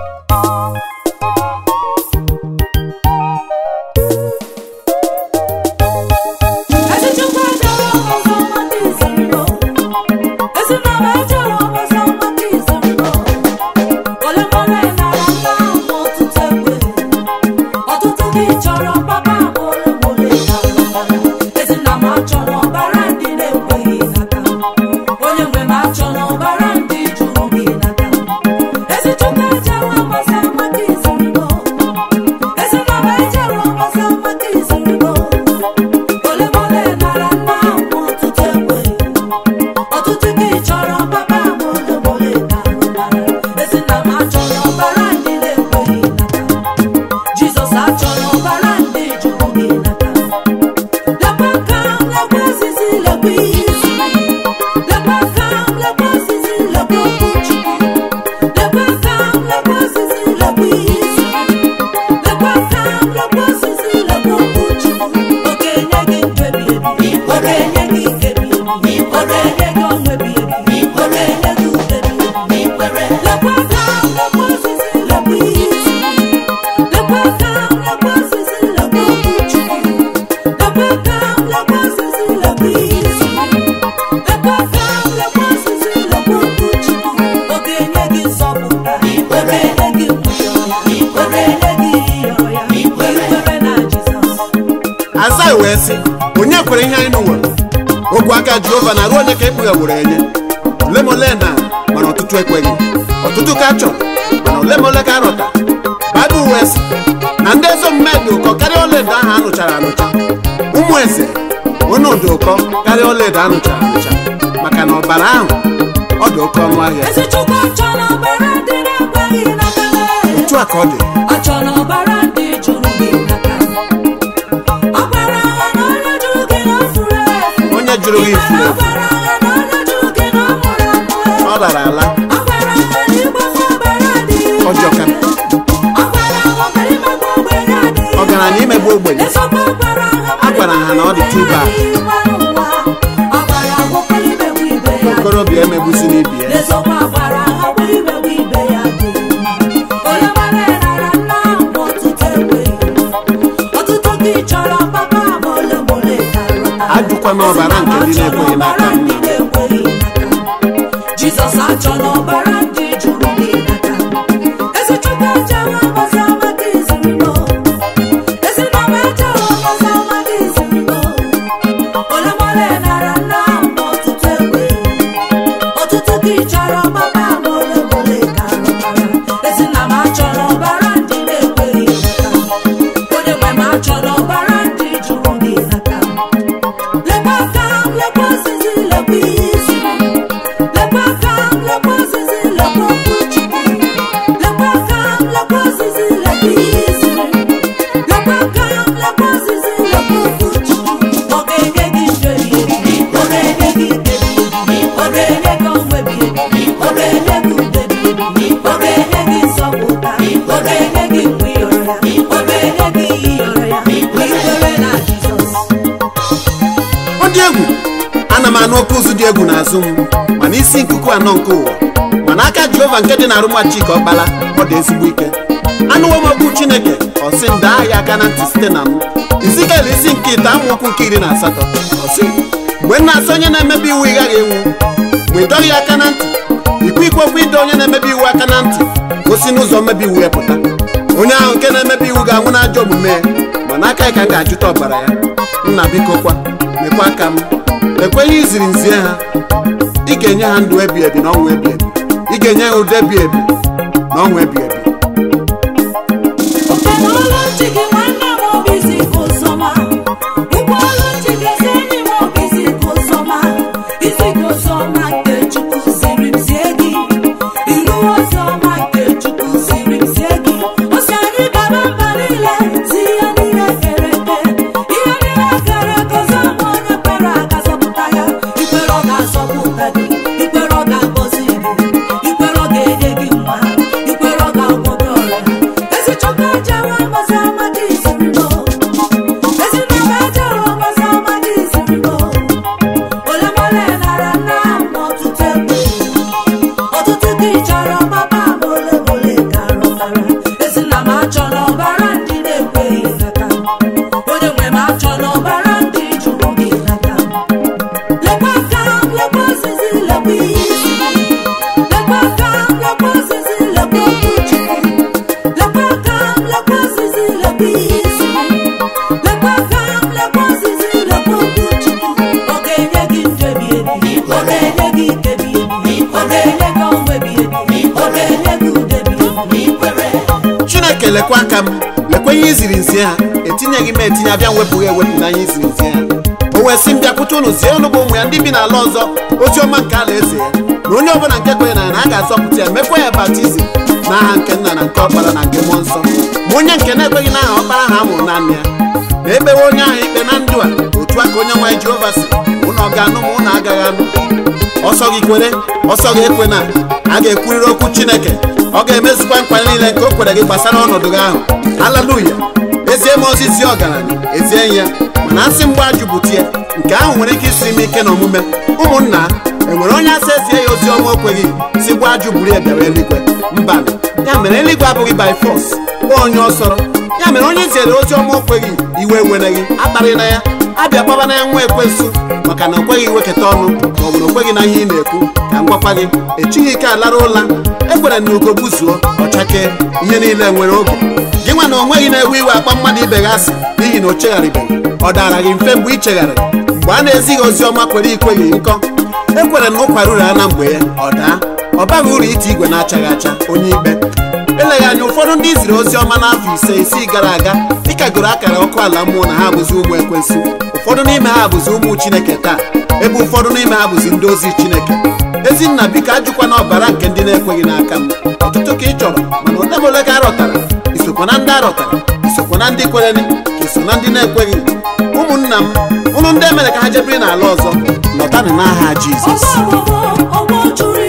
Ezi Chukwu ejere ọzọ maka iziriro Ezi nama ejere ọzọ maka iziriro Ole mole nara nna ahụ ọtụtụ egbe Ọtụtụ gị chọrọ papa m ole mole nara Ezi nna m achọrọ ọbara ndị na-ekweghị n'aka Onye nwe m achọrọ ọbara ndị jụrụ gị n'aka Ezi Chukwu ejere ọzọ maka iziriro Ezi nama ejere ọzọ maka iziriro Ole mole nara nna ahụ ọtụtụ egbe ọtụtụ gị chọrọ papa m ole mole nara ezi nna m achọrọ ọbara ndị na-ekweghị n'aka Jizọs achọrọ ọbara ndị jụrụ gị n'aka lekwa aka m lekwa osisi lekwa ihe isi lekwa aka m lekwa osisi lekwa okwu Chukwu lekwa aka m lekwa osisi lekwa ihe isi lekwa aka m lekwa osisi lekwa okwu Chukwu ọ ga-enye gị ndụ ebighị ebi ọ ga-enye gị ike ebighị ebi ọ ga-enye gị ọṅụ ebighị ebi ọ ga-enye gị udo ebighị ebi lekwa aka m lekwa osisi lekwa ihe isi lekwa aka m lekwa osisi lekwa okwu Chukwu lekwa aka m lekwa osisi lekwa ihe isi lekwa aka m lekwa osisi lekwa okwu Chukwu ọ ga-enye gị nzọpụta ọ ga-enye gị nwunye ọya ọ ga-enye gị ihe ọya ikwere na Jizọs Azai wee sị onye kwere ihe anyị nụwere ogwe aka Jehova na ruo onye ka ekpughe were enye ole ma ole na mana ọtụtụ ekweghị ọtụtụ ka a chọrọ mana ole ma ole ka a rọta Baịbụl wee sị na ndị ezi omume dị ụkọ karịa ọlaedo ahụ a nụchara anụcha ụmụ eze onye dị ụkọ karịa ọlaedo a nụchara anụcha maka na ọbara ahụ ọ dị oke ọnụ ahịa Ezi Chukwu achọrọ ọbara ndị na-ekweghị n'aka otu a ka ọ dị achọrọ ọbara ndị jụrụ gị n'aka ọbara agha na onye jụrụ gị na o furu efu onye jụrụ gị ifu efu ọbara agha na onye jụrụ gị na ọ mụrụ amụ ọ lara ala ọbara agha na ịgbafu ọbara adịghị ọjọọ ka ọbara agha mere imegbu ogbenye adịghị ọgaranya imegbu ogbenye Esokwa ọbara agha a gwara ha na ọ dị tuba ọbara agwọkwala imegbu ibe ya okorobịa emegbusi n'ibi ya Ezokwa gbara ha wee imewe ibe ya bụ onye mara nara nna ahụ ọtụtụ ekweghị ọtụtụ gị chọrọ papa ma ole ma ole karịa ajụkwana ọbara nke ndị na-ekweghị n'aka ọbara ndị na-ekweghị n'aka Jizọs achọ n'ọbara ndị jụrụ gị n'aka ezi Chukwu ejewe ọzọ maka izirino ezi nama ejewe ọzọ maka izirino ole ma ole nara nna ahụ ọtụtụ ekweghị ọtụtụ gị chọrọ papa ma ole ma ole ka rụtara ezi nna m achọrọ ọbara ndị na-ekweghị n'aka onye nwe m achọrọ ọbara ndị jụrụ gị n'aka lekwa aka m lekwa osisi lekwa ihe isi lekwa aka m lekwa osisi lekwa okwu Chukwu lekwa aka m lekwa osisi lekwa ihe isi lekwa aka m lekwa osisi lekwa okwu Chukwu ọ ga-enye gị ndụ ebighị ebi ọ ga-enye gị ike ebighị ebi ọ ga-enye gị ọṅụ ebighị ebi ọ ga-enye gị udo ebighị ebi ọ ga-enye gị nsọpụta ọ ga-enye gị mgbe ịyọrọ ya ọ ga-enye gị ihe ịyọrọ ya ikwere na Jizọs ọ dị egwu ana m anụ oke ụzụ dị egwu n'azụ m mana isi nkuku anọ nke ụwa mana aka jehova nke dị na arụmachika ọkpala ọ dị ezigbo ike anụwo m okwu chineke ọsị m daa ya aka na ntị site na m izikel isi nke ite amaokwu nke iri na asatọ ọsị mgbe m na-asị onye na-emebi iwu ị gaghị enwu ma ị dọghị ya aka na ntị ikwu ikwu okwu ịdọ onye na-emebi iwu aka na ntị gosi n'ụzọ mmebi iwu ya pụta onye ahụ nke na-emebi iwu ga-anwụ n'ajọ omume ya mana aka ya ka m ga-ajụta ọbara ya nna biko kwa mekwa aka m lekwe ihe iziri nzie ha ị ga-enye ha ndụ ebi ebi na ọnwụ ebi ebi ị ga-enye ha ụdị ebi ebi na ọnwụ ebi ebi Ụgbọala ntị gị nwanne m obi isi ka ụzọma ụgbọala ntị gị ezi enyi m obi isi ka ụzọma isi ka ụzọma nke Chukwu ziri m zie gị iru ọzọma nke Chukwu ziri m zie gị o si anyị gaba mba niile si ihe niile kere eke ihe niile kere eke zọma onye kwere aga zọpụta ya ikwere ọ ga-azọpụta gị ikwere ọ ga-agọzi gị ikwere ọ ga-enye gị nwa ikwere ọ ga chineke lekwa aka m lekwa ihe iziri nzie ha etinyeghị m etinye abịa wepụghị ewepụ n'anya iziri nzie ha o wee sị m bịakwute ụnụ zie ụnụ bụ ụmụ ya ndị bi n'ala ọzọ ozi ọma nke ala eze ya na onye ọbụla nke kwenye na ya na a ga-azọpụta ya mekwa ya baptizim n'aha nke nna na nke ọkpara na nke mmụọ nsọ ma onye nke na-ekweghị n'aha ọkpara ha mụrụ naanị ya na ekpewe onye ahụ ikpe na ndụ a otu a ka onye nwaanyị jehova si ụnụ ọ ga-anụ ma ụnụ agaghị anụ ọsọ gị kwere ọsọ gị ekwe na a ga-ekwurịrị okwu chineke ọ ga-emezukwa nkwa niile nke o kwere gị gbasara ọnọdụ gị ahụ haleluya ezie m ozizi ọgaranya ezie ya mana asị mgbe ajụbụtie nke ahụ nwere ike isi m ike n'omume ụmụnna enwere onye asị ezie ya ozi ọma okweghị si gwa ajụ buru ya bịara eluigwe mba ya mere eluigwe abụghị by force kpọọ onye ọsọrọ ya mere onye ziere ozi ọma okweghị iwe wereghị akparị na ya abịa gbaba na ya nwa ekwensu maka na o kweghị iwekọta ọnụ ma ọ bụ na o kweghị na ihe ị na-ekwu ka m gwakwa gị echighị ike alara ụla ekwere na ugo buzuo ọchake ihe niile nwere oge gị nwa na onweghị na-ewe iwe akpa mmadụ ibe gị asị n'ihi na o chegharịbeghị ọ dara gị mfe mgbe ị chegharịrị mgbe a na-ezighị ozi ọma kwere ikweghị nkọ ekwere na ụkwara uru ya na mgbe ya ọ daa ọ baghị uru ite igwe na-achaghị acha onye ikpe eleghị anya ụfọdụ ndị ziri ozi ọma n'afọ ise isii gara aga dịka goro akara ọkụ ala mmụọ na ha bụzi ụmụ ekwensu ụfọdụ n'ime ha bụzi ụmụ chineke taa ebe ụfọdụ n'ime ha bụzi ndị ozi chineke ezinna biko ajụkwa na ọbara nke ndị na-ekweghị n'aka m ọtụtụ ka ị chọrọ mana ole ma ole ka arọtara isokwa na ndị arọtara isokwa na ndị kwereni ka iso na ndị na-ekweghị ụmụnna m ụnụ ndị emere ka ha jebiri n'ala ọzọ lọtanụ n'aha jizọs ọgbọ ọgbọ ọgbọ juru